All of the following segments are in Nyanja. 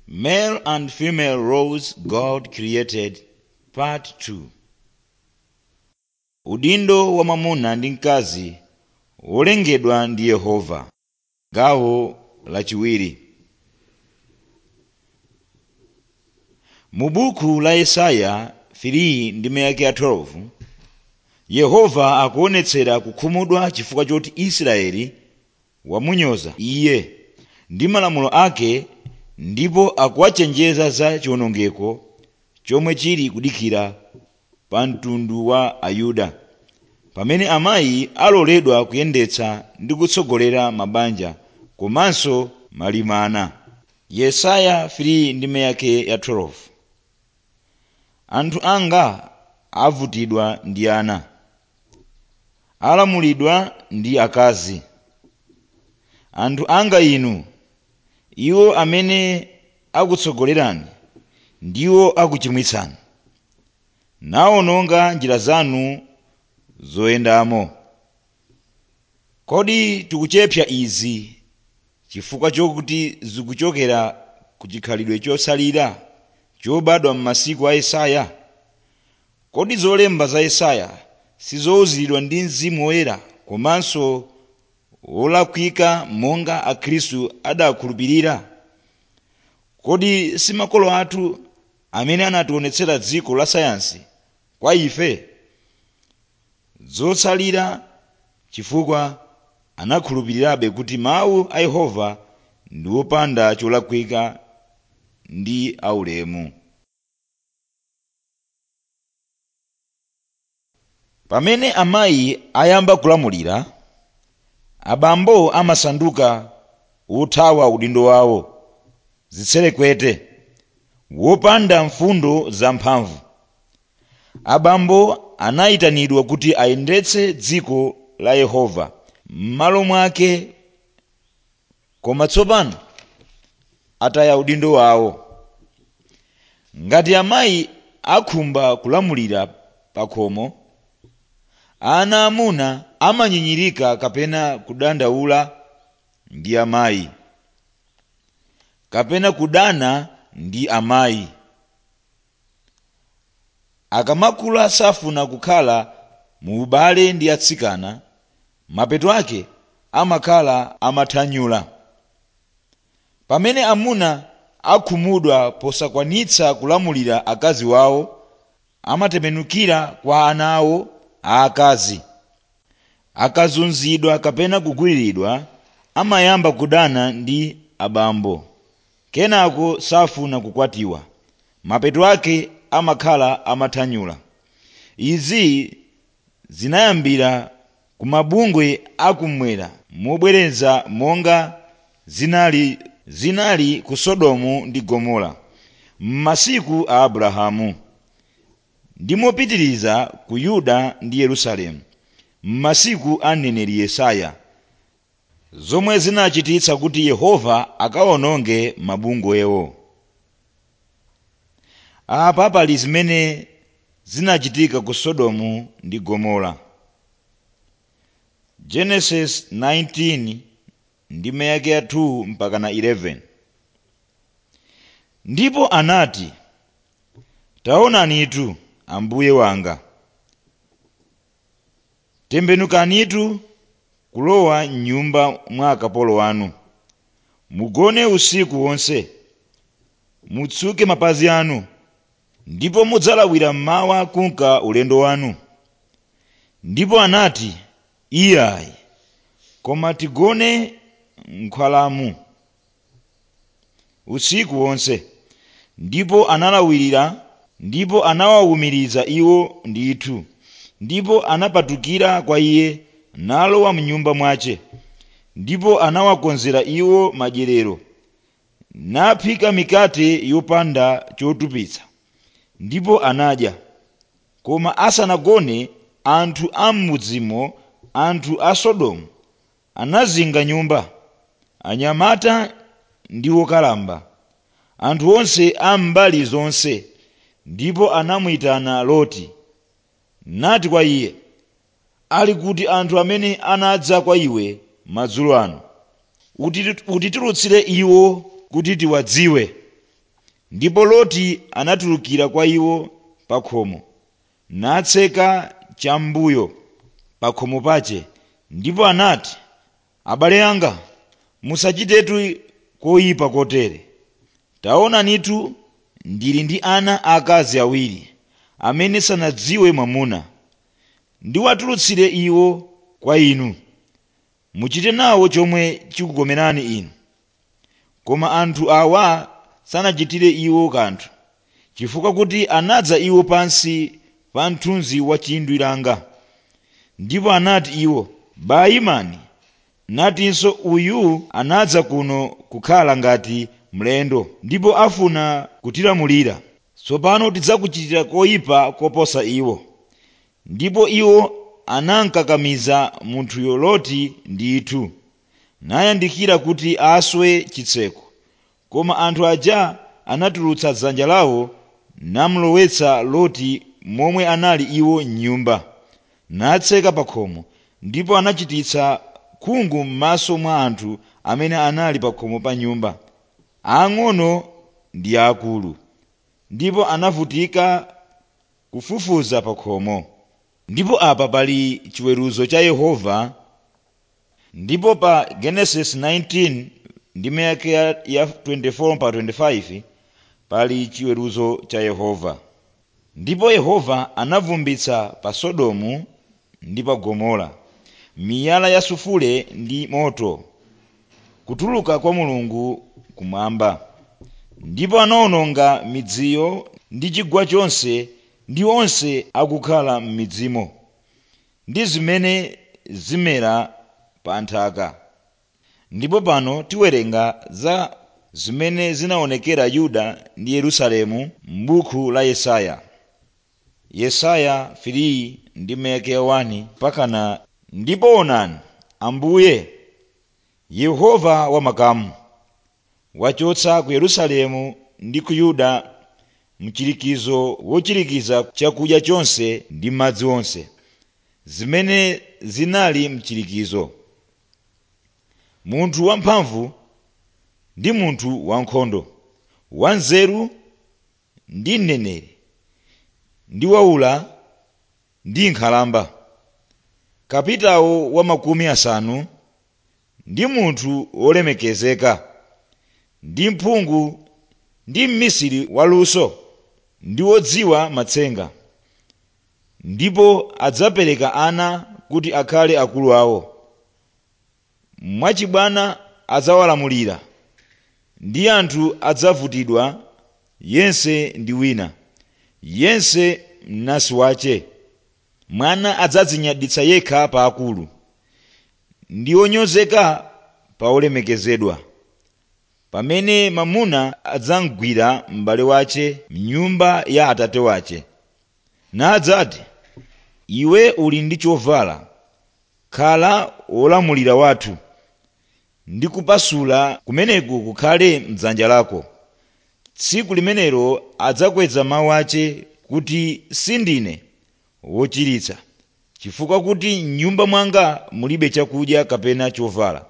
Male and female roles God created Part 2 Udindo wa mwamuna ndi mkazi wolengedwa ndi Yehova gawo lachiwiri mu buku la Yesaya 3 ndime yake ya 12 Yehova akuonetsera kukhumudwa chifukwa choti Israeli wamunyoza iye ndi malamulo ake ndipo akuwachenjeza za chiwonongeko chomwe chili kudikira pa mtundu wa Ayuda pamene amayi aloledwa kuyendetsa ndi kutsogolera mabanja komanso malimana Yesaya 3 ndime yake ya 12 anthu anga avutidwa ndi ana alamulidwa ndi akazi anthu anga inu iwo amene akutsogolerani ndiwo akuchimwitsani nawononga njira zanu zoyendamo kodi tikuchepsa izi chifukwa chokuti zikuchokera ku chikhalidwe chosalira chobadwa m'masiku a Yesaya kodi zolemba za Yesaya sizowuziridwa ndi mzimu woyera komanso wolakwika monga akhristu adakhulupirira kodi si makolo athu amene anationetsera dziko la sayansi kwa ife zotsalira chifukwa anakhulupirirabe kuti mawu a yehova ndi wopanda cholakwika ndi aulemu pamene amayi ayamba kulamulira abambo amasanduka wothawa udindo wawo zitserekwete wopanda mfundo zamphamvu abambo anayitanidwa kuti ayendetse dziko la yehova m'malo mwake koma tsopano ataya udindo wawo ngati amayi akhumba kulamulira pakhomo ana amuna amanyinyirika kapena kudandaula ndi amayi kapena kudana ndi amayi akamakula safuna kukhala mu ubale ndi atsikana mapeto ake amakhala amathanyula pamene amuna akhumudwa posakwanitsa kulamulira akazi wawo amatembenukira kwa ana awo aakazi akazunzidwa kapena kugwiriridwa amayamba kudana ndi abambo kenako safuna kukwatiwa mapeto ake amakhala amathanyula izi zinayambira ku mabungwe akumwera mobwereza monga zinali zinali ku sodomu ndi gomora m'masiku a abrahamu ndi mopitiriza ku yuda ndi yerusalemu m'masiku a mneneri yesaya zomwe zinachititsa kuti yehova akawononge mabungwewo apa pali zimene zinachitika ku sodomu ndi gomora genesis 19 ndime yake ya 2 mpaka na 11 ndipo anati taonanitu ambuye wanga tembenukanitu kulowa m'nyumba mwa akapolo wanu mugone usiku wonse mutsuke mapazi anu ndipo mudzalawira mmawa kunka ulendo wanu ndipo anati iyayi koma tigone m'nkhwalamu usiku wonse ndipo analawirira ndipo anawawumiriza iwo ndithu ndipo anapatukira kwa iye nalowa mnyumba mwace ndipo anawakonzera iwo madyerero naphika mikate yopanda chotupitsa ndipo anadya koma asanagone anthu a m'mudzimo anthu a sodomu anazinga nyumba anyamata ndi wokalamba anthu onse a mbali zonse ndipo anamuyitana loti nati kwa iye ali kuti anthu amene anadza kwa iwe madzulo ano Uti- utitulutsire iwo kuti tiwadziwe ndipo loti anatulukira kwa iwo pa khomo natseka cham'mbuyo pa khomo pache ndipo anati abale anga musachitetu koyipa kotere taonanitu ndili ndi ana akazi awiri amene sanadziwe mwamuna ndiwatulutsire iwo kwa inu muchite nawo chomwe chikukomerani inu koma anthu awa sanachitire iwo kanthu chifukwa kuti anadza iwo pansi pa mthunzi wa chindwi langa ndipo anati iwo bayimani natinso uyu anadza kuno kukhala ngati mlendo ndipo afuna kutilamulira tsopano tidzakuchitira koyipa koposa iwo ndipo iwo anankakamiza munthuyo loti ndithu nayandikira kuti aswe chitseko koma anthu aja anatulutsa dzanja lawo namulowetsa loti momwe anali iwo m'nyumba natseka pa khomo ndipo anachititsa khungu m'maso mwa anthu amene anali pa khomo pa nyumba aang'ono ndi aakulu ndipo anavutika kufufuza pa khomo ndipo apa pali chiweruzo cha yehova ndipo pa genesis 19 ndime yake ya ya 24 pa 25 pali chiweruzo cha yehova ndipo yehova anavumbitsa pa sodomu ndi pa gomora miyala ya sufule ndi moto kutuluka kwa mulungu kumwamba ndipo anawononga midziyo ndi chigwa chonse ndi onse akukhala m'midzimo ndi zimene zimera pa nthaka ndipo pano tiwerenga za zimene zinaonekera yuda ndi yerusalemu m'buku la yesaya yesaya 3 ndi meke 1 pakana ndipo onani ambuye yehova wamakamu wachotsa ku yerusalemu ndi ku yuda mchirikizo wochirikiza chakudya chonse ndi madzi onse zimene zinali mchirikizo munthu wamphamvu ndi munthu wankhondo wanzeru ndi mneneri ndi waula ndi nkhalamba kapitawo wa makumi asanu ndi munthu wolemekezeka ndi mphungu ndi mmisiri waluso ndi wodziwa matsenga ndipo adzapereka ana kuti akhale akulu awo mwachibwana adzawalamulira ndi anthu adzavutidwa yense ndi wina yense mnansi wace mwana adzadzinyaditsa yekha pa akulu ndi wonyozeka pa olemekezedwa pamene mamuna adzamgwira m'bale wace mnyumba ya atate wace nadzati iwe uli ndi chovala khala wolamulira wathu ndi kupasula kumeneku kukhale mdzanja lako tsiku limenelo adzakweza mawu ace kuti sindine wochiritsa chifukwa kuti m'nyumba mwanga mulibe chakudya kapena chovala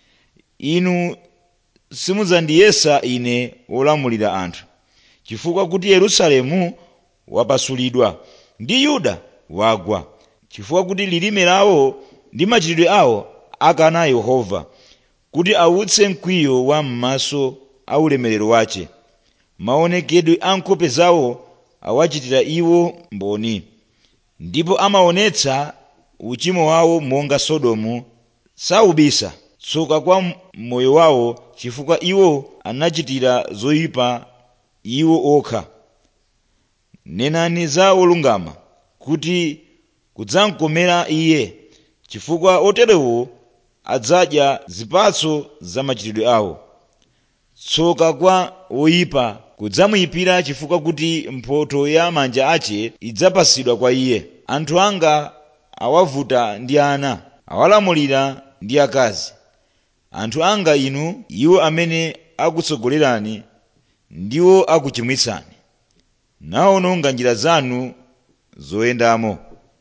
inu simudzandiyesa ine wolamulira anthu chifukwa kuti yerusalemu wapasulidwa ndi yuda wagwa chifukwa kuti lilime lawo ndi machitidwe awo akana yehova kuti awutse mkwiyo wa m'maso a ulemerero wace maonekedwe a nkhope zawo awachitira iwo mboni ndipo amaonetsa uchimo wawo monga sodomu saubisa tsoka kwa moyo wawo chifukwa iwo anachitira zoyipa iwo okha nenani za olungama kuti kudzamkomera iye chifukwa oterewo adzadya zipatso za machitidwe awo tsoka kwa woyipa kudzamuyipira chifukwa kuti mphotho ya manja ace idzapasidwa kwa iye anthu anga awavuta ndi ana awalamulira ndi akazi anthu anga inu iwo amene akutsogolerani ndiwo akuchimwitsani nawononga njira zanu zoyendamo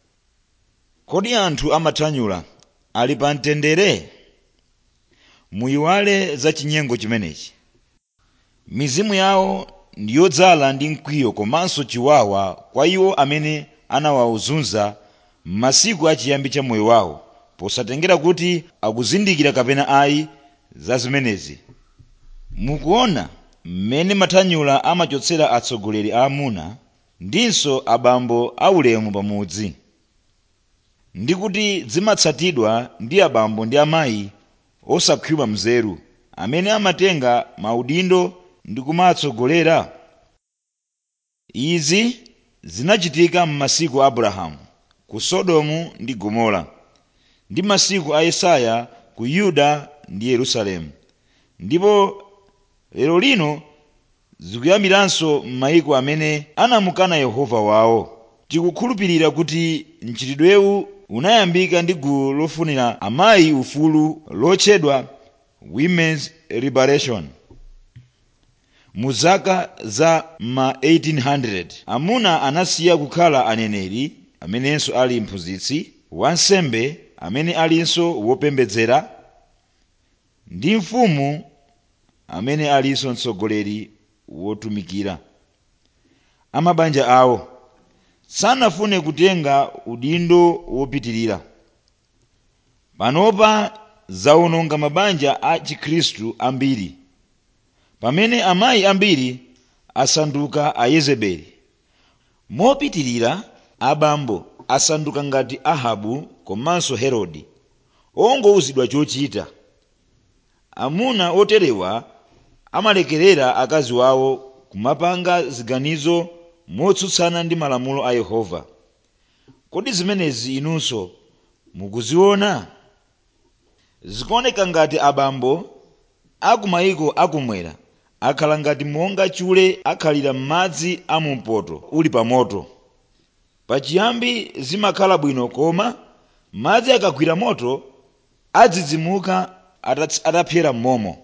kodi anthu amathanyula ali pa mtendere muyiwale za chinyengo chimenechi mizimu yawo ndi yodzala ndi mkwiyo komanso chiwawa kwa iwo amene anawazunza m'masiku achiyambi cha moyo wawo posatengera kuti akuzindikira kapena ayi za zimenezi mukuona mmene mathanyula amachotsera atsogoleri aamuna ndinso abambo aulemu pamudzi ndi kuti zimatsatidwa ndi abambo ndi amayi osakhwima mzeru amene amatenga maudindo ndi kumatsogolera izi zinachitika m'masiku a abrahamu ku sodomu ndi gomora ndi masiku a yesaya ku yuda ndi yerusalemu ndipo lero lino zikuyambiranso m'mayiko amene anamukana yehova wawo tikukhulupirira kuti mchitidwewu unayambika ndi gulu lofunira amayi ufulu lotchedwa women's liberation mu zaka za ma 1800 amuna anasiya kukhala aneneri amenenso ali mphunzitsi wansembe amene alinso wopembedzera ndi mfumu amene alinso mtsogoleri wotumikira amabanja awo sanafune kutenga udindo wopitirira panopa zawononga mabanja a chikhristu ambiri pamene amayi ambiri asanduka ayezebeli mopitirira abambo asanduka ngati ahabu komanso herode ongowuzidwa chochita amuna oterewa amalekerera akazi wawo kumapanga ziganizo motsutsana ndi malamulo a yehova kodi zimenezi inunso mukuziona zikuoneka ngati abambo akumayiko akumwera akhala ngati monga chule akhalira m'madzi amumpoto uli pa moto pachiyambi zimakhala bwino koma madzi akagwira moto adzidzimuka atapyera m'momo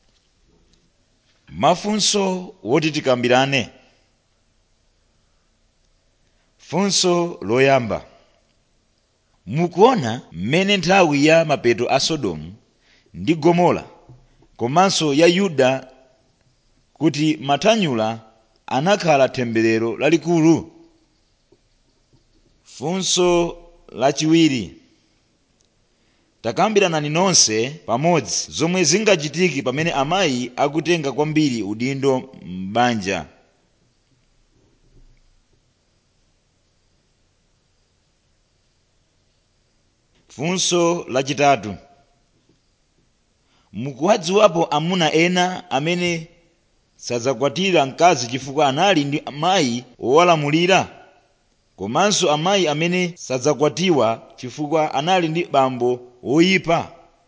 mafunso woti tikambirane funso loyamba mukuona mmene nthawi ya mapeto a sodomu ndi gomora komanso ya yuda kuti mathanyula anakhala temberero lalikulu funso lachiwiri takambiranani nonse pamodzi zomwe zingachitike pamene amayi akutenga kwambiri udindo m'banja funso lachitatu mukuwadziwapo amuna ena amene sadzakwatira mkazi chifukwa anali ndi amayi owalamulira komanso amayi amene sadzakwatiwa chifukwa anali ndi bambo woyipa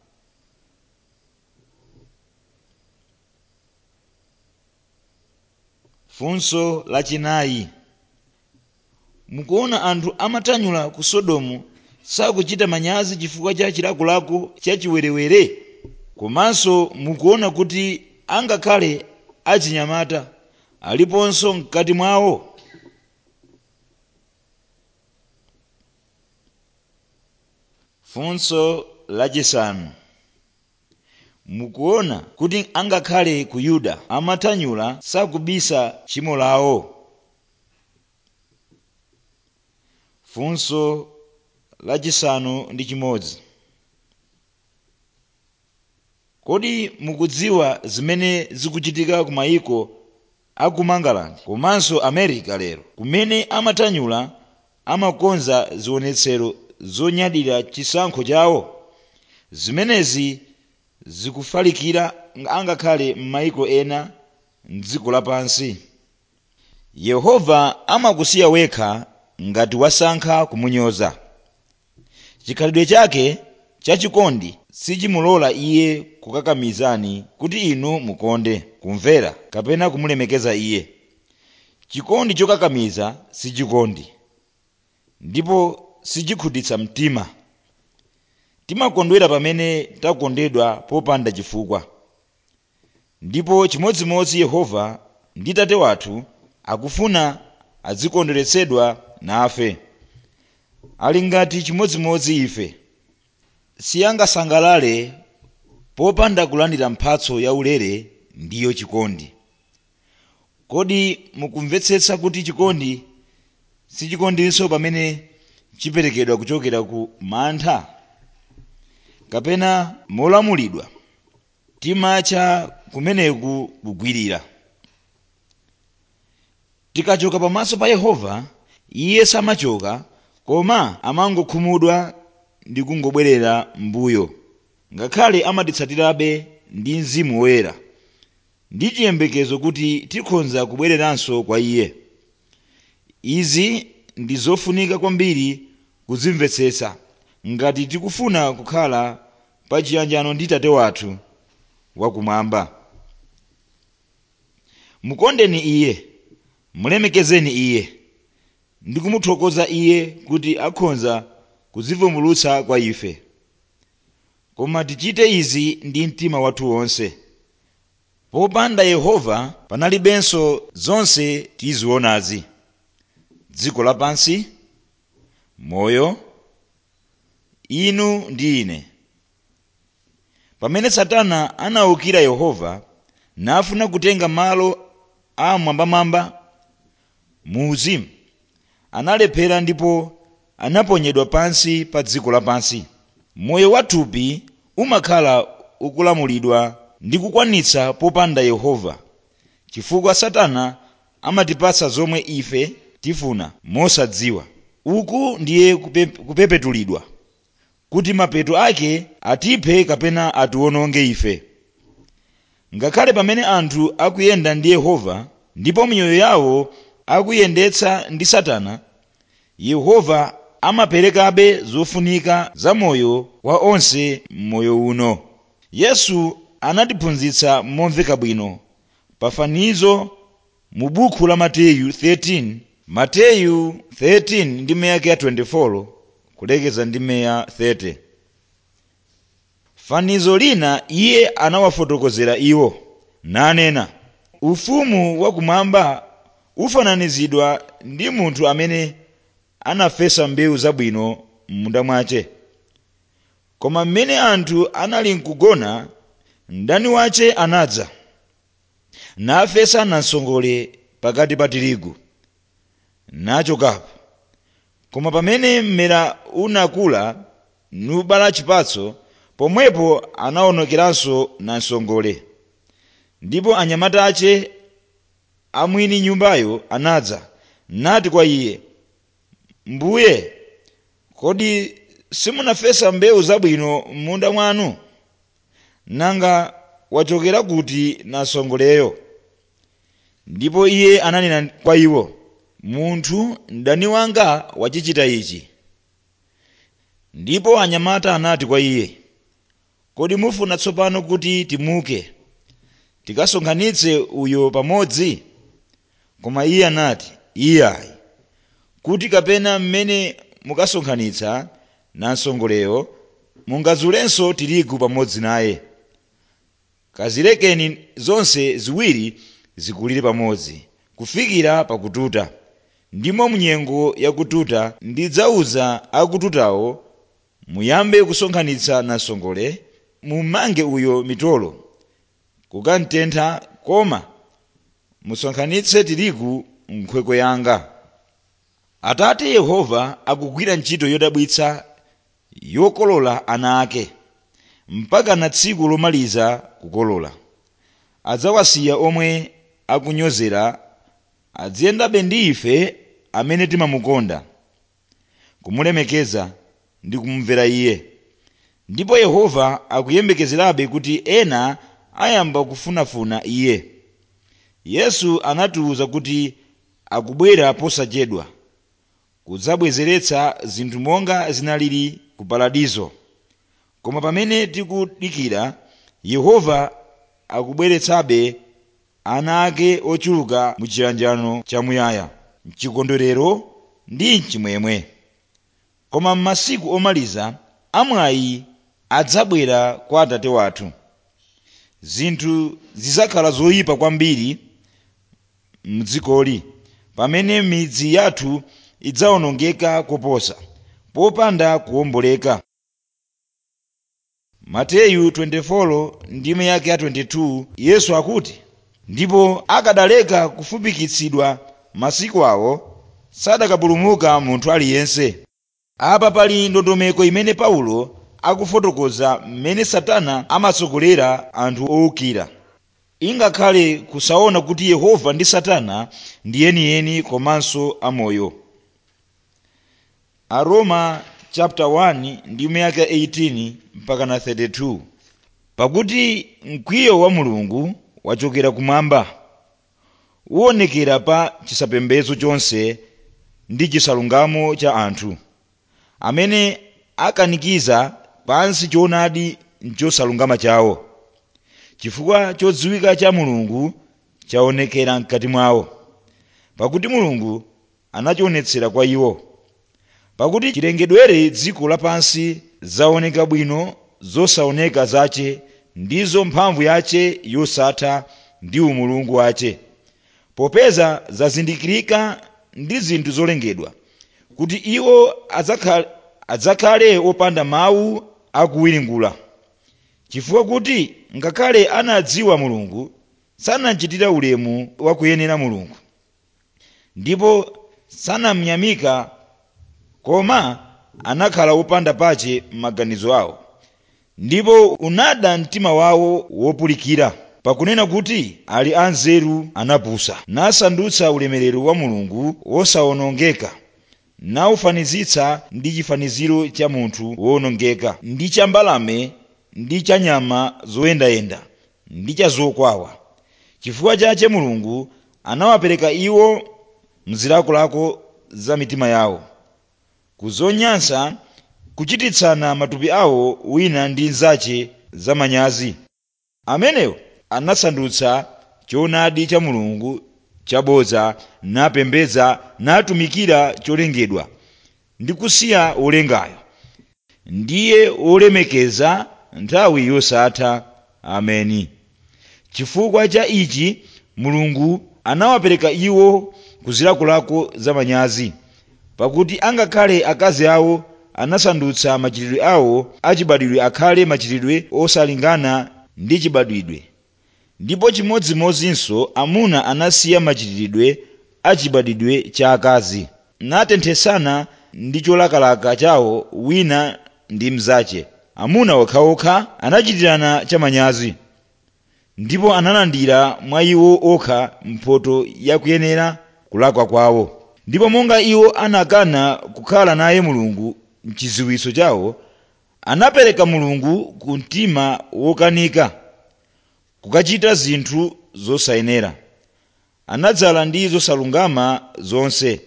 funso lachinayi mukuona anthu amathanyula ku sodomu sakuchita manyazi chifukwa cha chilakolako cha chiwerewere komanso mukuona kuti angakhale achinyamata aliponso mkati mwawo funso lachisanu mukuona kuti angakhale ku yuda amathanyula sakubisa tchimo lawo funso lachisanu ndi chimodzi kodi mukudziwa zimene zikuchitika ku mayiko aku mangaland komanso america lero kumene amathanyula amakonza zionetsero zonyadira chisankho chawo zimenezi zikufalikira angakhale m'mayiko ena mdziko lapansi yehova amakusiya wekha ngati wasankha kumunyoza chikhalidwe chake chachikondi sichimulola iye kukakamizani kuti inu mukonde kumvera kapena kumulemekeza iye chikondi chokakamiza sichikondi ndipo sichikhutitsa mtima timakondwera pamene takondedwa popanda chifukwa ndipo chimodzimodzi yehova ndi tate wathu akufuna adzikondweretsedwa nafe ali ngati chimodzimodzi ife siyangasangalale popanda kulandira mphatso yaulere ndiyo chikondi kodi mukumvetsetsa kuti chikondi sichikondinso pamene chiperekedwa kuchokera ku mantha kapena molamulidwa timatcha kumeneku kugwirira tikachoka pamaso pa yehova iye samachoka koma amangokhumudwa ndi kungobwerera mbuyo ngakhale amatitsatirabe ndi mzimu woyera ndi chiyembekezo kuti tikhonza kubwereranso kwa iye izi ndi zofunika kwambiri kuzimvetsetsa ngati tikufuna kukhala pa chiyanjano ndi tate wathu wakumwamba mukondeni iye mulemekezeni iye ndi kumuthokoza iye kuti akhonza kuzivumbulutsa kwa ife koma tichite izi ndi mtima wathu wonse popanda yehova panalibenso zonse tizionazi dziko lapansi moyo inu ndi ine pamene satana anawukira yehova nafuna kutenga malo a mwambamwamba mu uzimu analephera ndipo anaponyedwa pansi pa dziko lapansi moyo wathupi umakhala ukulamulidwa ndi kukwanitsa popanda yehova chifukwa satana amatipatsa zomwe ife tifuna mosadziwa uku ndiye kupe, kupepetulidwa kuti mapeto ake atiphe kapena atiwononge ife ngakhale pamene anthu akuyenda ndi yehova ndipo miyoyo yawo akuyendetsa ndi satana yehova amaperekabe zofunika za moyo wa onse m'moyo uno yesu anatiphunzitsa momveka bwino pafanizo mu buku la mateyu 13 mateyu 13 ndi meyake ya 24 kulekeza ndi meya 30 fanizo lina iye anawafotokozera iwo nanena ufumu wakumwamba ufananizidwa ndi munthu amene anafesa mbewu zabwino m'munda mwace koma mmene anthu anali nkugona mdani wace anadza nafesa namsongole pakati pa tirigu nachokapo koma pamene mmera unakula nubala chipatso pomwepo anawonekeranso namsongole ndipo anyamata ace amwini nyumbayo anadza nati kwa iye mbuye kodi simunafesa mbewu zabwino m'munda mwanu nanga wachokera kuti namsongoleyo ndipo iye ananena kwa iwo munthu mdani wanga wachichita ichi ndipo anyamata anati kwa iye kodi mufuna tsopano kuti timuke tikasonkhanitse uyo pamodzi koma iye anati iyayi kuti kapena mmene mukasonkhanitsa namsongoleyo mungazulenso tirigu pamodzi naye kazilekeni zonse ziwiri zikulire pamodzi kufikira pakututa ndimo munyengo yakututa ndidzauza akututawo muyambe kusonkhanitsa namsongole mumange uyo mitolo kukamtentha koma musonkhanitse tirigu m'nkhokwe yanga atate yehova akugwira ntchito yodabwitsa yokolola ana ake mpaka na tsiku lomaliza kukolola adzawasiya omwe akunyozera adziyendabe ndi ife amene timamukonda kumulemekeza ndi kumumvera iye ndipo yehova akuyembekezerabe kuti ena ayamba kufunafuna iye yesu anatiwuza kuti akubwera posachedwa kudzabwezeretsa zinthu monga zinalili ku paradizo koma pamene tikudikira yehova akubweretsabe ana ake ochuluka mu chiyanjano chamuyaya mchikondwerero ndi mchimwemwe koma m'masiku omaliza amwayi adzabwera kwa atate wathu zinthu zidzakhala zoyipa kwambiri mdzikoli pamene midzi yathu idzawonongeka koposa popanda kuwomboleka mateyu 24 ndime yake ya 22 yesu akuti ndipo akadaleka kufupikitsidwa masiku awo sadakapulumuka munthu aliyense apa pali ndondomeko imene paulo akufotokoza mmene satana amatsogolera anthu owukira ingakhale kusaona kuti yehova ndi satana ndi yeniyeni komanso amoyo aroma chapter 1 ndi miyaka 18 mpaka na 32 pakuti mkwiyo wa mulungu wachokera kumwamba uwonekera pa chisapembedzo chonse ndi chisalungamo cha anthu amene akanikiza pansi choonadi nchosalungama chawo chifukwa chodziwika cha mulungu chaonekera mkati mwawo pakuti mulungu anachionetsera kwa iwo pakuti chilengedwere dziko lapansi zaoneka bwino zosaoneka zache ndizo mphamvu yache yosatha ndi umulungu wache popeza zazindikirika ndi zinthu zolengedwa kuti iwo adzakhale, adzakhale opanda mawu akuwiringula chifukwa kuti ngakhale anadziwa mulungu sanachitira ulemu wakuyenera mulungu ndipo sanamnyamika koma anakhala opanda pache m'maganizo awo ndipo unada mtima wawo wopulikira pakunena kuti ali anzeru anapusa nasandutsa ulemerero wa mulungu wosawonongeka nawufanizitsa ndi chifaniziro cha munthu wowonongeka ndi cha mbalame ndi cha nyama zoyendayenda ndi cha zokwawa chifukwa chache mulungu anawapereka iwo mzilakolako za mitima yawo kuzonyansa kuchititsana matupi awo wina ndi nzache zamanyazi amenewo anasandutsa choonadi cha mulungu chabodza napembedza natumikira cholengedwa ndi kusiya wolengayo ndiye wolemekeza nthawi yosatha ameni chifukwa cha ichi mulungu anawapereka iwo kuzilakolako zamanyazi pakuti angakhale akazi awo anasandutsa machitidwe awo achibadwidwe akhale machitidwe osalingana ndi chibadwidwe ndipo chimodzimodzinso amuna anasiya machitidwe achibadwidwe cha akazi natenthesana ndi cholakalaka chawo wina ndi mzache amuna okhaokha anachitirana chamanyazi ndipo analandira mwa iwo okha mphotho yakuyenera kulakwa kwawo ndipo monga iwo anakana kukhala naye mulungu mchiziwiso chawo anapereka mulungu ku mtima wokanika kukachita zinthu zosayenera anadzala ndi zosalungama zonse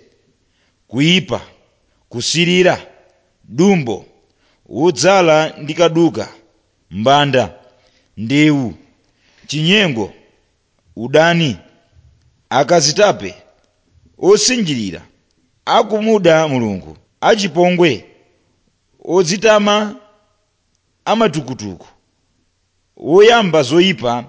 kuyipa kusirira dumbo wodzala ndi kaduka mbanda ndewu chinyengo udani akazitape osinjirira akumuda mulungu achipongwe odzitama amatukutuku woyamba zoyipa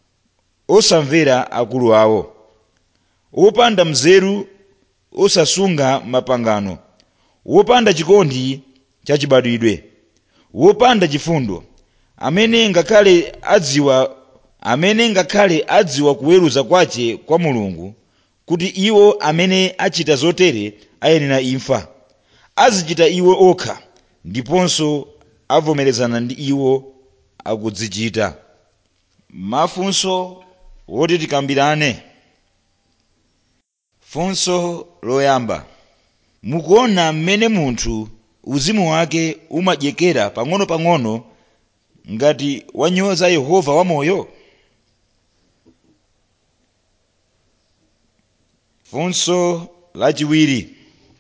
osamvera akulu awo wopanda mzeru osasunga mapangano wopanda chikondi chachibadwidwe wopanda chifundo amene ngakhale adziwa amene ngakhale adziwa kuweruza kwache kwa mulungu kuti iwo amene achita zotere ayenera imfa azichita iwo okha ndiponso avomerezana ndi iwo akudzichita mafunso woti tikambirane funso loyamba mukuona mmene munthu uzimu wake umadyekera pang'ono-pang'ono ngati wanyoza yehova wamoyo funso lachiwiri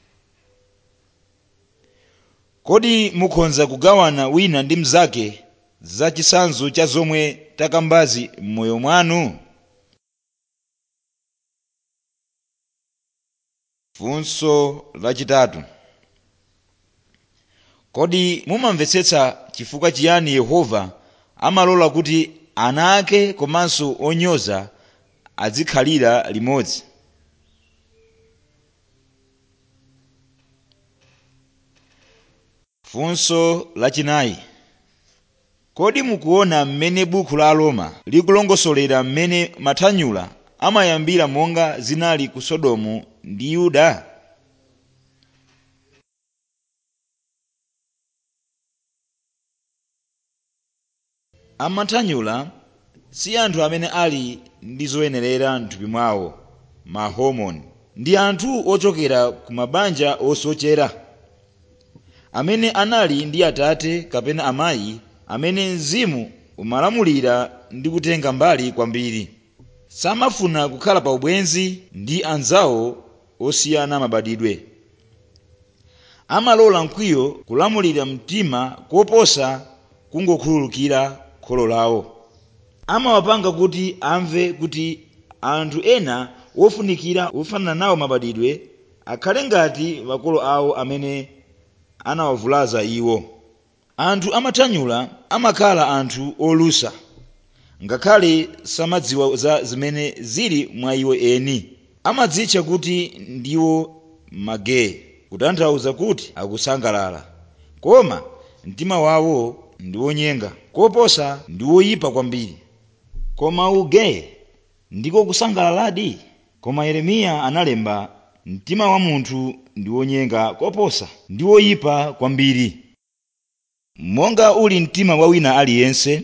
kodi mukhoza kugawana wina ndi mnzake za chitsanzo cha zomwe takambazi m'moyo mwanu funso lachitatu kodi mumamvetsetsa chifukwa chiyani yehova amalola kuti ana ake komanso onyoza azikhalira limodzi funso lachinayi kodi mukuona mmene buku la aroma likulongosolera mmene mathanyula amayambira monga zinali ku sodomu ndi yuda amathanyula si anthu amene ali ndi zoyenerera mthupi mwawo ma hormone ndi anthu ochokera ku mabanja osochera amene anali ndi atate kapena amayi amene mzimu umalamulira ndi kutenga mbali kwambiri samafuna kukhala pa ubwenzi ndi anzawo osiyana mabadidwe amalola mkwiyo kulamulira mtima koposa kungokhululukira kholo lawo amawapanga kuti amve kuti anthu ena wofunikira wofanana nawo mabadidwe akhale ngati makolo awo amene anawavulaza iwo anthu amathanyula amakhala anthu olusa ngakhale samadziwa za zimene zili mwa iwo eni amadzitcha kuti ndiwo mageye kutanthauza kuti akusangalala koma mtima wawo ndi wonyenga koposa ndi woyipa kwambiri koma ugeye ndiko kusangalaladi koma yeremiya analemba mtima wa munthu ndi wonyenga koposa ndi woyipa kwambiri monga uli mtima wa wina aliyense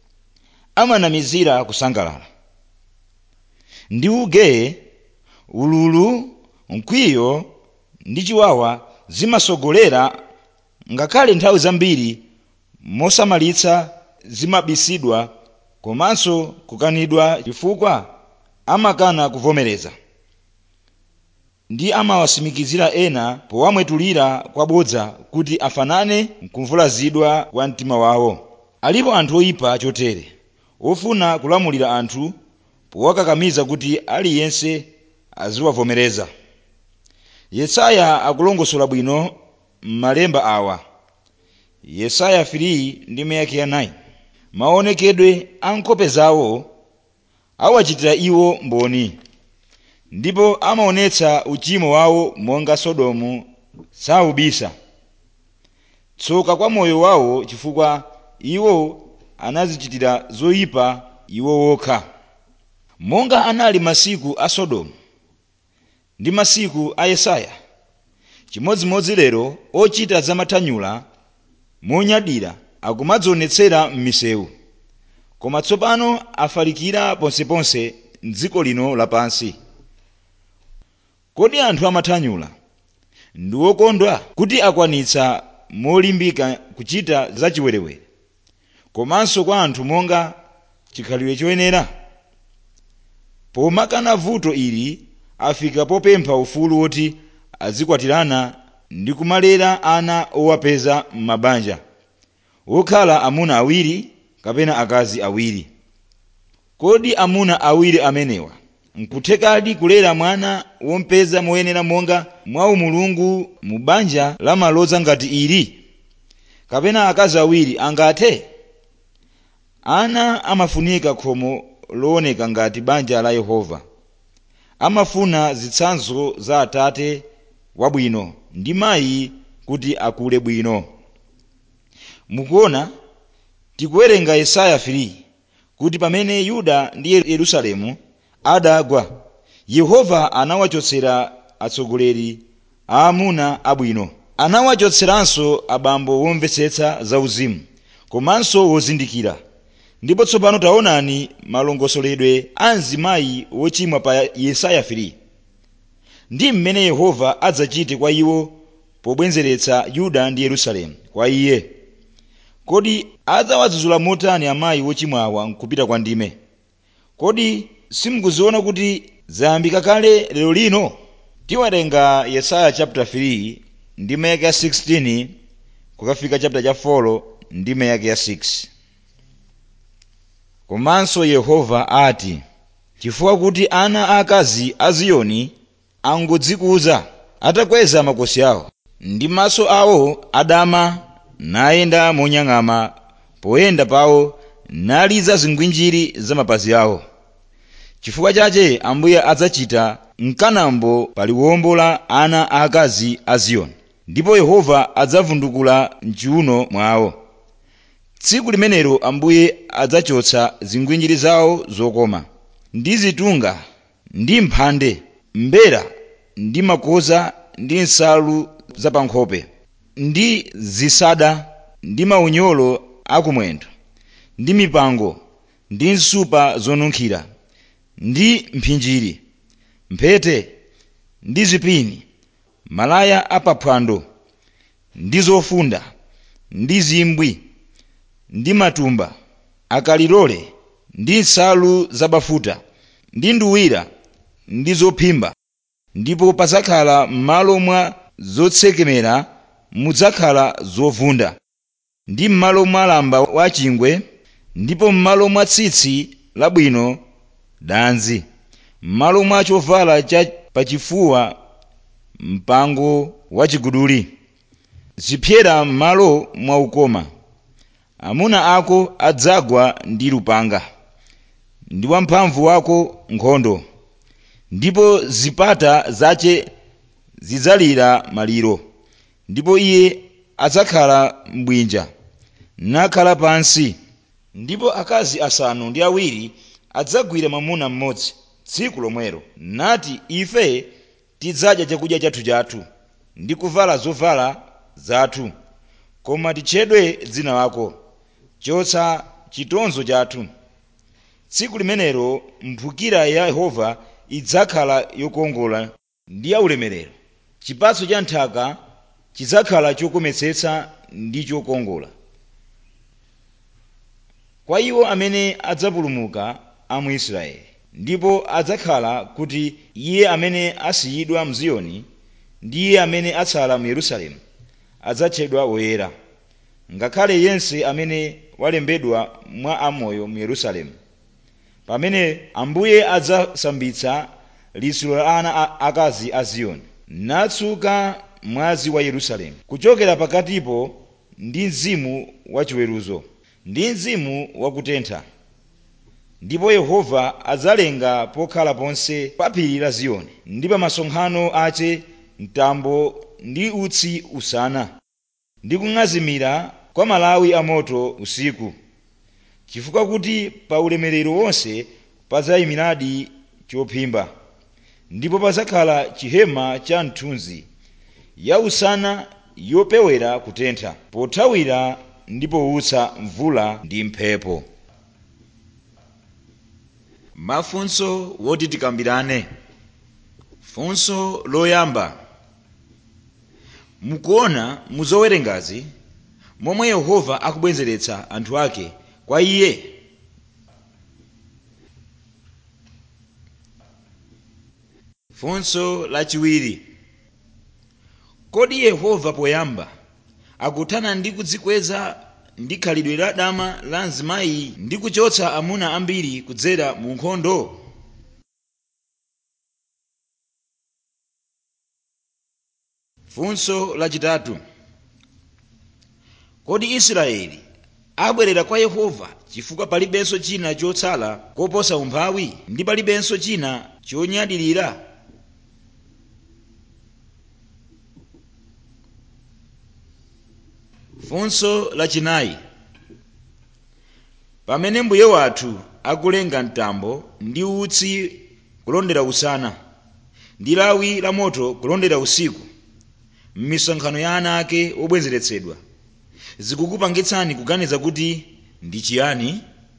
amanamizira kusangalala ndi ugeye ululu mkwiyo ndi chiwawa zimasogolera ngakhale nthawi zambiri mosamalitsa zimabisidwa komanso kukanidwa chifukwa amakana kuvomereza ndi amawasimikizira ena powamwetulira kwabodza kuti afanane mkumvulazidwa kwa mtima wawo alipo anthu oyipa chotere ofuna kulamulira anthu powakakamiza kuti aliyense aziwavomereza yesaya akulongosola bwino m'malemba awa yesaya 3 ndi meyake ya 9 maonekedwe a nkhope zawo awachitira iwo mboni ndipo amaonetsa uchimo wawo monga sodomu saubisa tsoka kwa moyo wawo chifukwa iwo anazichitira zoyipa iwo wokha monga anali masiku a sodomu ndi masiku a yesaya chimodzimodzi lero ochita zamathanyula monyadira akumadzionetsera m'misewu koma tsopano afalikira ponseponse m'dziko lino lapansi kodi anthu amathanyula ndi wokondwa kuti akwanitsa molimbika kuchita zachiwerewere komanso kwa anthu monga chikhalidwe choyenera pomakana vuto ili afika popempha ufulu woti azikwatirana ndi kumalera ana owapeza m'mabanja wokhala amuna awiri kapena akazi awiri kodi amuna awiri amenewa nkuthekadi kulera mwana wompeza moyenera monga mwa umulungu mu banja lamaloza ngati ili kapena akazi awiri angathe ana amafunika khomo looneka ngati banja la yehova amafuna zitsanzo za atate wabwino ndi mayi kuti akule bwino mukuona tikuwerenga yesaya 3 kuti pamene yuda ndi yerusalemu adagwa yehova anawachotsera atsogoleri aamuna abwino anawachotseranso abambo womvetsetsa zauzimu komanso wozindikira ndipo tsopano taonani malongosoledwe a mzimayi wochimwa pa yesaya 3 ndi mmene yehova adzachite kwa iwo pobwenzeretsa yuda ndi yerusalemu kwa iye kodi adzawadzudzula motani amayi wochimwawa nkupita kwa ndime kodi simukuziona kuti zayambika kale lero lino tiwerenga yesaya chapter 3 ndime yake ya 16 kukafika chapter cha 4 ndime yake ya 6 komanso yehova ati chifukwa kuti ana aakazi a ziyoni angodzikuza atakweza makosi awo ndi maso awo adama nayenda monyang'ama poyenda pawo naliza zingwinjiri za mapazi awo chifukwa chache ambuye adzachita mkanambo pa liwombo la ana aakazi a ziyoni ndipo yehova adzavundukula mchiuno mwawo tsiku limenelo ambuye adzachotsa zigwinjiri zawo zokoma ndi zitunga ndi mphande mbera ndi makoza ndi nsalu zapankhope ndi zisada ndi maunyolo akumwendo ndi mipango ndi nsupa zonunkhira ndi mphinjiri mphete ndi zipini malaya apaphwando ndi zofunda ndi zimbwi ndi matumba akalilole ndi nsalu zabafuta ndi nduwira ndi zophimba ndipo pazakhala m'malo mwa zotsekemera mudzakhala zovunda ndi m'malo mwa lamba wachingwe ndipo m'malo mwa tsitsi labwino danzi m'malo mwa chovala cha pachifuwa mpango wachiguduli zipyera m'malo mwa ukoma amuna ako adzagwa ndi lupanga ndi wamphamvu wako nkhondo ndipo zipata zace zidzalira maliro ndipo iye adzakhala mbwinja nakhala pansi ndipo akazi asanu ndi awiri adzagwira mwamuna mmodzi tsiku lomwelo nati ife tidzadya chakudya chathu chathu ndi kuvala zovala zathu koma titchedwe dzina lako chotsa chitonzo chathu tsiku limenelo mphukira ya yehova idzakhala yokongola ndi yaulemerero chipatso cha nthaka chidzakhala chokometsetsa ndi chokongola kwa iwo amene adzapulumuka a mu israeli ndipo adzakhala kuti iye amene asiyidwa mziyoni ndi iye amene atsala mu yerusalemu adzatchedwa woyera ngakhale yense amene walembedwa mwa amoyo mu yerusalemu pamene ambuye adzasambitsa liso la ana akazi a ziyoni natsuka mwazi wa yerusalemu kuchokera pakatipo ndi mzimu wachiweruzo ndi mzimu wakutentha ndipo yehova adzalenga pokhala ponse pa phiri la ziyoni ndi pa masonkhano ace mtambo ndi utsi usana ndi kung'azimira kwa malawi amoto usiku chifukwa kuti pa ulemerero wonse padzayimiradi chophimba ndipo padzakhala chihema cha mthunzi ya usana yopewera kutentha pothawira ndi powutsa mvula ndi mphepo mafunso woti tikambirane funso loyamba mukuona muzowerengazi momwe yehova akubwezeretsa anthu ake kwa iye funso lachiwiri kodi yehova poyamba akuthana ndi kudzikweza ndi khalidwe la dama la mzimayi ndi kuchotsa amuna ambiri kudzera mu nkhondo funso lachitatu kodi israeli abwerera kwa yehova chifukwa palibenso china chotsala koposa umphawi ndi palibenso china chonyadilira funso lachinayi pamene mbuye wathu akulenga mtambo ndi utsi kulondera usana ndi lawi la moto kulondera usiku m'misonkhano ya ana ake obwezeretsedwa zikukupangitsani kuganiza kuti ndi chiyani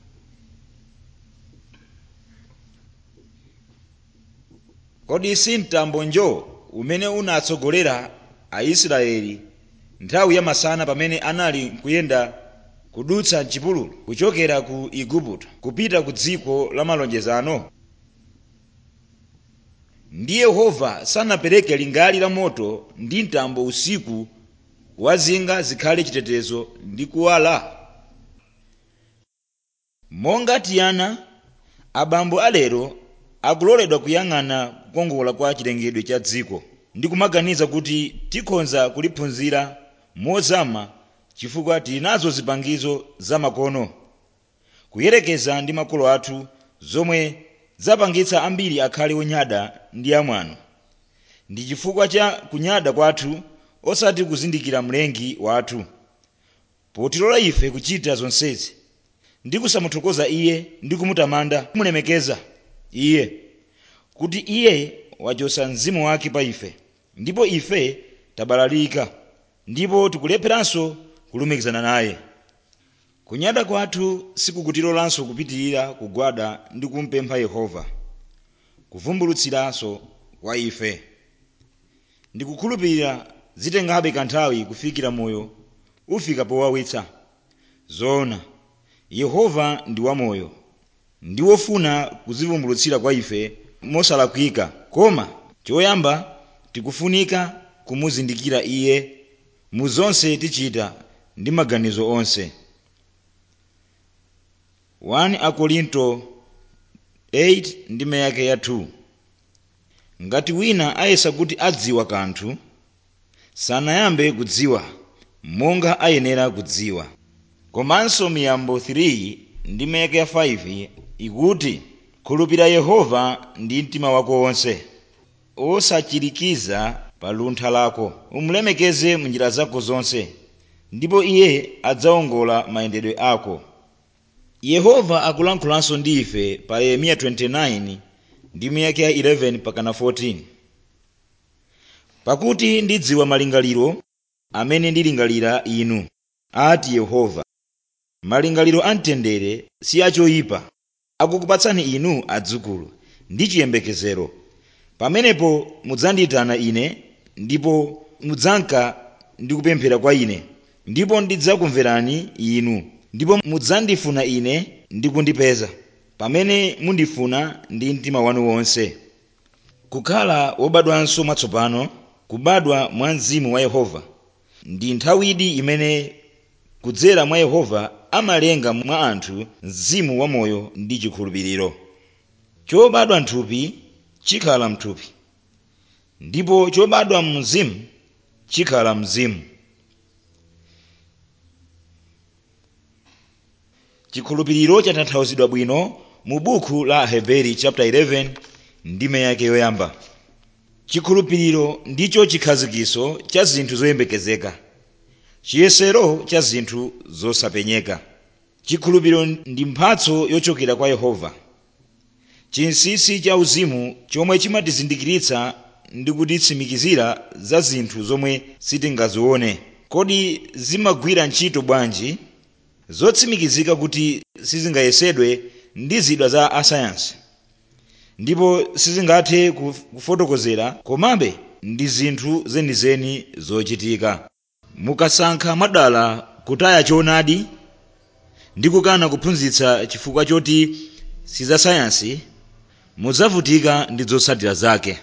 kodi si mtambo njo umene unatsogolera aisraeli nthawi ya masana pamene anali kuyenda kudutsa mchipululu kuchokera ku igupto kupita ku dziko la malonjezano ndi yehova sanapereke lingali la moto ndi mtambo usiku wazinga zikhale chitetezo ndi kuwala monga tiyana abambo alero akuloledwa kuyang'ana kukongola kwa chilengedwe cha dziko ndi kumaganiza kuti tikhonza kuliphunzira mozama chifukwa tili nazo zipangizo zamakono kuyerekeza ndi makolo athu zomwe zapangitsa ambiri akhale onyada ndi amwano ndi chifukwa cha kunyada kwathu osati kuzindikira mlengi wathu potilola ife kuchita zonsezi ndi kusamuthokoza iye ndi kumutamanda kumulemekeza iye kuti iye wachotsa mzimu wake pa ife ndipo ife tabalalika ndipo tikulepheranso kulumikizana naye kunyada kwathu sikukutilolanso kupitirira kugwada ndi kumpempha yehova kuvumbulutsiranso kwa ife ndikukhulupirira zitengabe kanthawi kufikira moyo ufika powawitsa zoona yehova ndi wamoyo ndi wofuna kuzivumbulutsira kwa ife mosalakwika koma choyamba tikufunika kumuzindikira iye mu zonse tichita ndi maganizo onse 1 akorinto 8 ndime yake ya 2 ngati wina ayesa kuti adziwa kanthu sanayambe kudziwa monga ayenera kudziwa komanso miyambo 3 ndime yake ya 5 ikuti khulupirira yehova ndi mtima wako wonse osachirikiza pa luntha lako umulemekeze mu njira zako zonse ndipo iye adzawongola mayendedwe ako yehova akulankhulanso ndi ife pa yeremiya 29 ndime yake ya 11 pakana 14 pakuti ndidziwa malingaliro amene ndilingalira inu ati yehova malingaliro amtendere si achoyipa akukupatsani inu adzukulu ndi chiyembekezero pamenepo mudzandiyitana ine ndipo mudzanka ndi kupemphera kwa ine ndipo ndidzakumverani inu ndipo mudzandifuna ine ndi kundipeza pamene mundifuna ndi mtima wanu wonse kukhala wobadwanso mwatsopano kubadwa mwa mzimu wa yehova ndi nthawidi imene kudzera mwa yehova amalenga mwa anthu mzimu wamoyo ndi chikhulupiriro chobadwa mthupi chikhala mthupi ndipo chobadwa mzimu chikhala mzimu chikhulupiriro chatanthauzidwa bwino mu buku la heberi chapter 11 ndime yake yoyamba chikhulupiriro ndicho chikhazikiso cha zinthu zoyembekezeka chiyesero cha zinthu zosapenyeka chikhulupiriro ndi mphatso yochokera kwa yehova chinsinsi cha uzimu chomwe chimatizindikiritsa ndi kutitsimikizira za zinthu zomwe sitingazione kodi zimagwira ntchito bwanji zotsimikizika kuti sizingayesedwe ndi zida za asayansi ndipo sizingathe kufotokozera komabe ndi zinthu zenizeni zochitika mukasankha mwadala kutaya choonadi ndi kukana kuphunzitsa chifukwa choti sizasayansi mudzavutika ndi zotsatira zake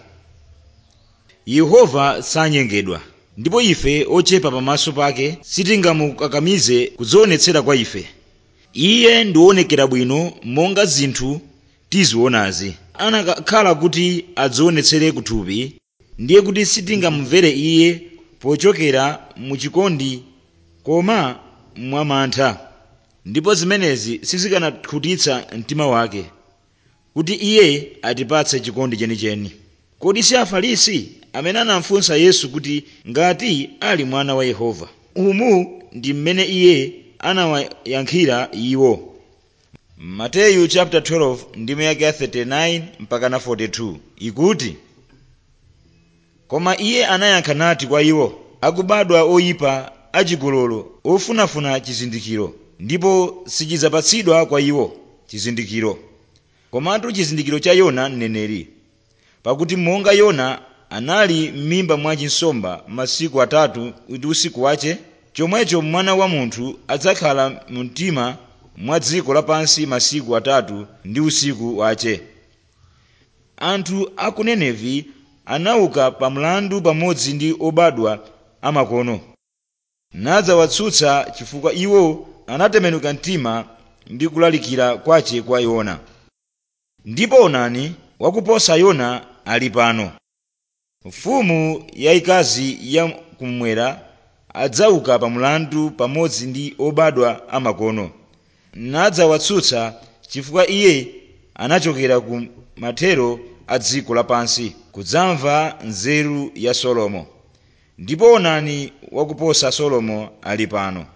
yehova sanyengedwa ndipo ife ochepa pamaso pake sitingamukakamize kudzionetsera kwa ife iye ndiwonekera bwino monga zinthu tizionazi anakhala kuti adzionetsere kuthupi ndiye kuti sitingamumvere iye pochokera mu chikondi koma mwamantha ndipo zimenezi sizikanakhutitsa mtima wake kuti iye atipatse chikondi chenicheni kodi si afarisi amene anafunsa yesu kuti ngati ali mwana wa yehova umu ndi mmene iye anawayankhira iwo mateyu chapter 12 ndime yake ya 39 mpaka na 42 ikuti koma iye anayankha nati kwa iwo akubadwa oyipa achigololo ofunafuna chizindikiro ndipo sichidzapatsidwa kwa iwo chizindikiro komatu chizindikiro cha yona mneneri pakuti monga yona anali m'mimba mwa chinsomba masiku atatu ndi usiku wache chomwecho mwana wa munthu adzakhala mu mtima mwa dziko lapansi masiku atatu ndi usiku wache anthu a ku nenevi anauka pa mlandu pamodzi ndi obadwa amakono nadzawatsutsa chifukwa iwo anatembenuka mtima ndi kulalikira kwache kwa yona ndipo onani wakuposa yona ali pano mfumu yayikazi ya kummwera adzauka pa mlandu pamodzi ndi obadwa amakono nadzawatsutsa chifukwa iye anachokera ku mathero a dziko lapansi kudzamva nzeru ya solomo ndipo onani wakuposa solomo ali pano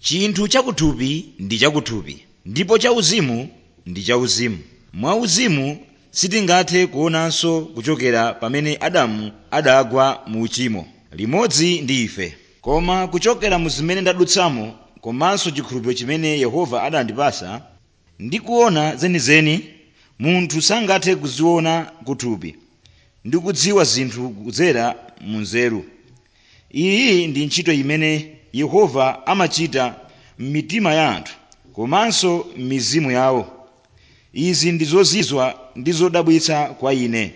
chinthu chakuthupi ndi chakuthupi ndipo chauzimu ndi chauzimu mwauzimu sitingathe kuonanso kuchokera pamene adamu adagwa mu uchimo limodzi ndi ife koma kuchokera mu zimene ndadutsamo komanso chikhulupiriro chimene yehova adandipasa ndikuona zenizeni munthu sangathe kuziona kuthupi ndi kudziwa zinthu kudzera mu nzeru iyi ndi ntchito imene yehova amachita m'mitima ya anthu komanso m'mizimu yawo izi ndi zozizwa ndi zodabwitsa kwa ine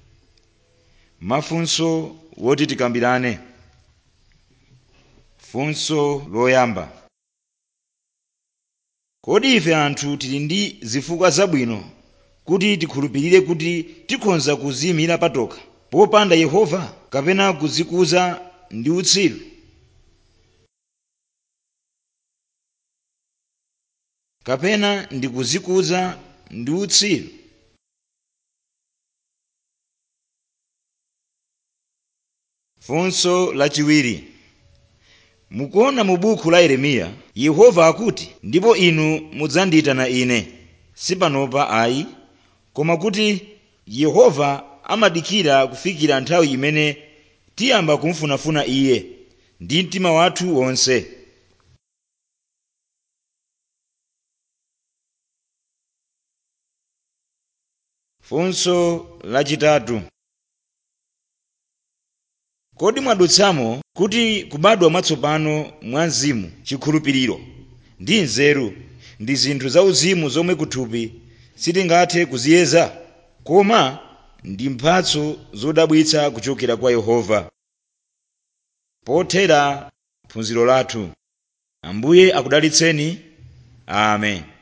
mafunso woti tikambirane funso loyamba kodi ife anthu tili ndi zifukwa zabwino kuti tikhulupirire kuti tikhoza kuziyimira patokha popanda yehova kapena kuzikuza ndi utsiru kapena ndi kuzikuza ndi utsiru funso lachiwiri mukuona mu buku la yeremiya yehova akuti ndipo inu mudzandiyitana ine sipanopa ayi koma kuti yehova amadikira kufikira nthawi imene tiyamba kumfunafuna iye ndi mtima wathu wonse funso lachitatu kodi mwadutsamo kuti kubadwa mwatsopano mwa mzimu chikhulupiriro ndi nzeru ndi zinthu zauzimu zomwe kuthupi sitingathe kuziyeza koma ndi mphatso zodabwitsa kuchokera kwa yehova pothera phunziro lathu ambuye akudalitseni amen